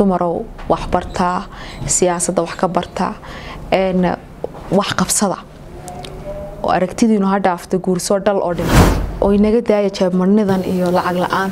dumarow wax bartaa siyaasadda wax ka bartaa wax qabsada oo aragtidiinu ha dhaafta guursoo dhal oo dhin oo inaga daaya jeebmarnidan iyo lacag la-aan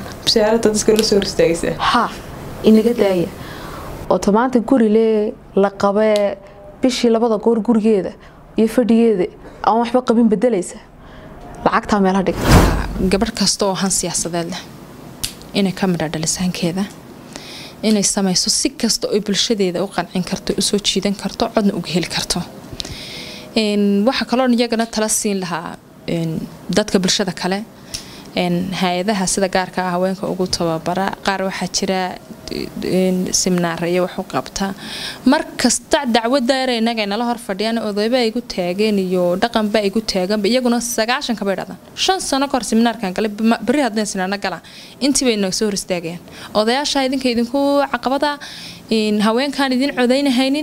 ha inaga daaya oo tamaanta guri lee la qabee bishii labada goor gurigeeda iyo fadhigeeda aan waxba qabin bedelaysa lacagtaa meelha dhig gabadh kasta oo han siyaasadeed leh inay ka midha dhalisaankeeda inay samayso si kasta oo bulshadeeda u qancin karto usoo jiidan karto codna uga heli karto waxaa kaloo iyagana tala siin lahaa dadka bulshada kale hay-adaha sida gaarka ah haweenka ugu tababara qaar waxaa jira siminaaraya waxu qabtaa markasta dacwada yar inaga nala hor fadhiyaan odayba ay gu taageen iyo dhaqanba ay gu taaganba iyaguna sagaashan kabay dhadaan shan sano kahor siminaarkan gale beri haddeen sinaana gala intii bay inaga soo hor istaagayaan odayaasha idinka idinku caqabada haweenkaan idin codaynahaynin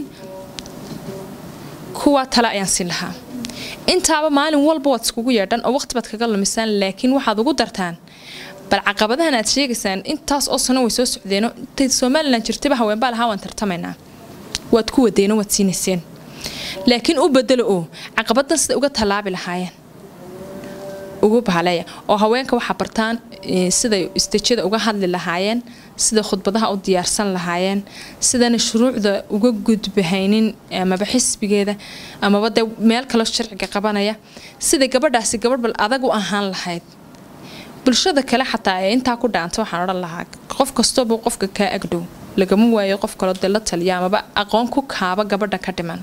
kuwa tale ayaan siin lahaa intaaba maalin walba waad iskugu yeedhan oo waqti baad kaga lumisaan laakiin waxaad ugu dartaan bal caqabadahan aad sheegaysaan intaas oo sano way soo socdeeno intay somalilan jirtaba haweenbaa lahaa waan tartamaynaa waad ku wadeeno waad siinayseen laakiin u bedelo oo caqabadan sida uga tallaabi lahaayeen ugu bahaleeya oo haweenka waxaa bartaan siday istejada uga hadli lahaayeen sida khudbadaha u diyaarsan lahaayeen sidana shuruucda uga gudbahaynin amaba xisbigeeda amaba dee meel kaloo sharciga qabanaya sida gabadhaasi gabadh bal adag u ahaan lahayd bulshada kale xataa ee intaa ku dhaanta waxaan odhan lahaa qof kastooba qofka kaa agdhow lagama waayo qof kaloo dee la taliya amaba aqoon ku kaaba gabadha ka dhiman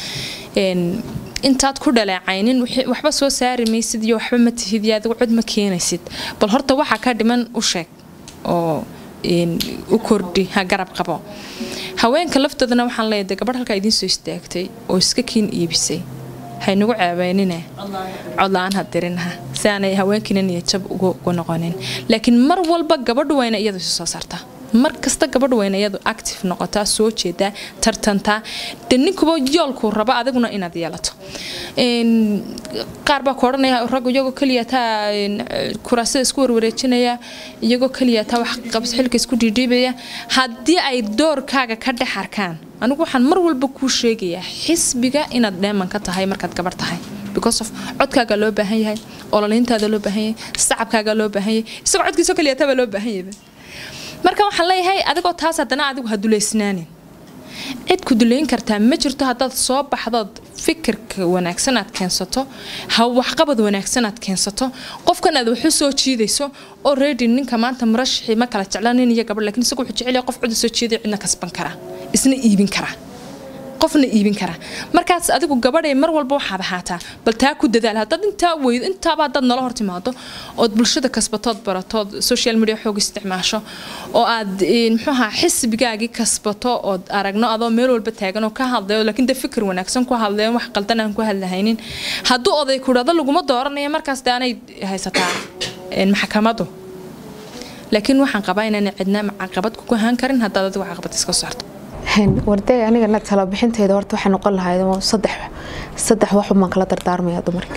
intaad ku dhaleecaynin waxba soo saari maysid iyo waxba ma tihid iyo adigu cod ma keenaysid bal horta waxaa ka dhiman u sheeg oo u kordhi ha garab qabo haweenka laftoodana waxaan leeyahay gabadh halkaa idiin soo istaagtay oo iska kiin iibisay haynagu ceebeynine codla-aan ha dirinha si aanay haweenkiina niyajab ugu noqonin laakiin mar walba gabadhu wayna iyadu isu soo saartaa mar kasta gabadh weyna iyadu active noqotaa soo jeedaa tartantaa de ninkuba yoolkuu rabo adiguna inaad yeelato qaar baa ku odhanaya raggu iyagoo keliya taa kuraasada isku warwareejinaya iyagoo keliya taa wax qabs xilka isku dhiidhiibaya haddii ay doorkaaga ka dhex arkaan anigu waxaan mar walba kuu sheegayaa xisbiga inaad dheeman ka tahay markaad gabarh tahay because of codkaaga loo baahan yahay ololayntaada loo baahan yahay sacabkaaga loo baahan yahay isagoo codkiisoo keliya taa baa loo baahan yahay marka waxaan leeyahay adigoo taas haddana adigu ha duleysnaanin cid ku duleyn kartaa ma jirto haddaad soo baxdood fikirka wanaagsan aad keensato ha waxqabad wanaagsan aad keensato qofkan aad waxu soo jiidayso oo reedi ninka maanta murashaxii ma kala jecla nin iyo gabadh lakiin isagu wuxuu jecel qof cod soo jiiday cidna kasban kara isna iibin kara qofna iibin kara markaas adigu gabadhay mar walba waxaad ahaataa bal taa ku dadaal haddaad intaa weydo intaaba haddaad nala hor timaado ood bulshada kasbatood baratood social media xoog isticmaasho oo aad muxuuha xisbigaagii kasbato ood aragno adoo meel walba taagan oo ka hadlayo laakiin de fikir wanaagsan ku hadlayo wax qaldan aan ku hadlahaynin hadduu oday ku dhado laguma dooranaya markaas de aanay haysataa maxkamadu laakiin waxaan qabaa inaan cidna caqabad kugu ahaan karin haddaad adigu caqabad iska saarto warday anigana talabixinteeda horta waxay noqon lahayd saddex saddex waxumaan kala dardaarmaya dumarka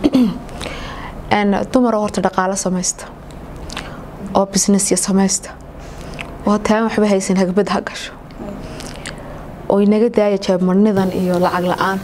dumar horta dhaqaalo samaysta oo businessya samaysta oo taan waxba haysan hagbad ha gasho oo inaga daaya jeebmarnidan iyo lacag la-aan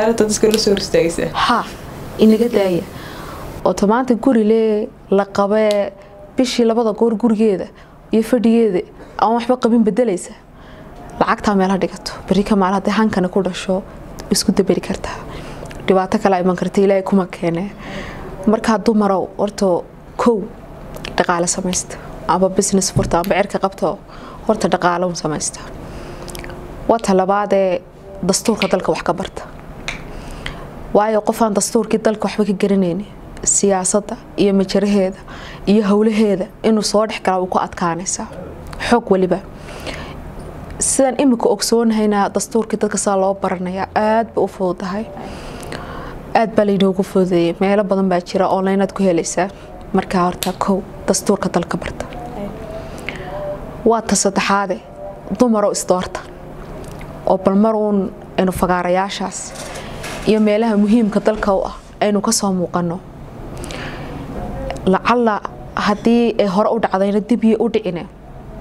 ha inaga daaya oo tamaanta guri lee la qabee bishii labada goor gurigeeda iyo fadhigeeda aan waxba qabin bedelaysa lacagtaa meelha dhigato beri ka maal haddii hankana ku dhasho isku daberi kartaa dhibaato kale iman karta ilaahay kuma keene markaa dumarow horta kow dhaqaale samaysta amba business furta amba cirka qabto horta dhaqaalo samaysta wata labaadee dastuurka dalka wax ka barta waayo qofaan dastuurkii dalka waxba ka garanayni siyaasadda iyo majaraheeda iyo howlaheeda inuu soo dhex gala uu ku adkaanaysaa xoog weliba sidaan imika ogsoonahayna dastuurkii dadka saa loo baranayaa aad ba u fududahay aad baa laynoogu fududeeyay meelo badan baa jira online aad ku helaysaa markaa horta kow dastuurka dalka barta waa ta saddexaade dumaroo isdoorta oo balmaruun aynu fagaarayaashaas iyo meelaha muhiimka dalka u ah aynu kasoo muuqano lacalla haddii ay hore u dhacdayna dib iyo u dhicine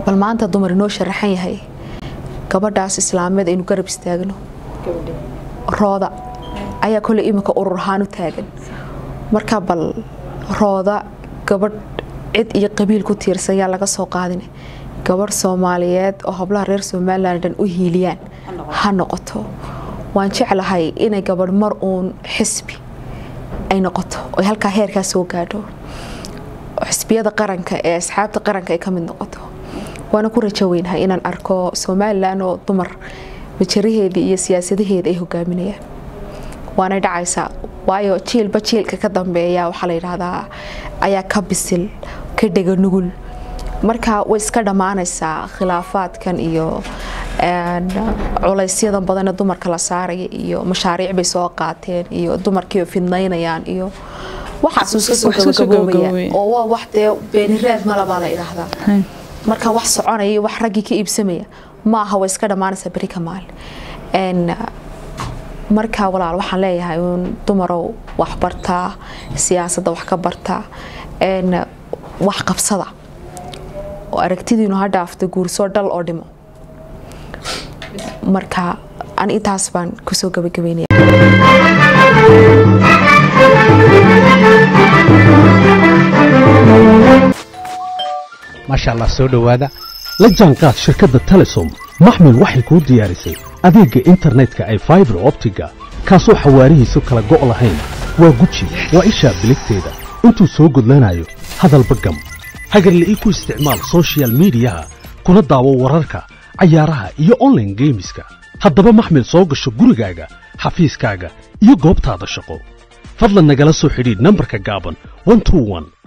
bal maanta dumar inoo sharaxan yahay gabadhaas islaameed aynu garab istaagno rooda ayaa kole iminka urur ahaan u taagan marka bal rooda gabadh cid iyo qabiil ku tiirsan yaa laga soo qaadin gabadh soomaaliyeed oo hablaha reer somalilan dhan u hiiliyaan ha noqoto waan jeclahay inay gabadh mar uun xisbi ay noqoto oy halkaa heerkaa soo gaadho xisbiyada qaranka ee asxaabta qaranka ay ka mid noqoto waana ku rajo weynahay inaan arko somalilan oo dumar majaraheedii iyo siyaasadaheeda ay hogaaminayaan waanay dhacaysaa waayo jiilba jiilka ka dambeeya waxaa la yidhaahdaa ayaa ka bisil ka dhega nugul marka way iska dhammaanaysaa khilaafaadkan iyo culaysyadan badane dumarka la saaraya iyo mashaariic bay soo qaateen iyo dumarkii fidnaynayaan iyo waxaas iska soo gabagaboobaya oo waa wax dee beeniraad malabaa la idhaahdaa marka wax soconaya iyo wax raggii ka iibsamaya maaha way iska dhammaanaysaa beri ka maalin marka walaal waxaan leeyahay uun dumarow wax bartaa siyaasadda wax ka bartaa wax qabsada oo aragtidiinu ha dhaafto guursoo dhal oo dhimo marka an intaas baan kusoo gabagabeynaya maasha allah soo dhowaada la jaanqaad shirkadda telesom maxmil waxay kuu diyaarisay adeegga internetka ay faibar optiga kaasoo xawaarihiisu kala go' lahayn waa guji waa ishaa biligteeda intuu soo gudlanayo hadalba gam hagarle ii ku isticmaal sochial midiyaha kuna daawo wararka cayaaraha iyo onlaine geemiska haddaba maxmil soo gasho gurigaaga xafiiskaaga iyo goobtaada shaqo fadlan nagala soo xidhiidh nambarka gaaban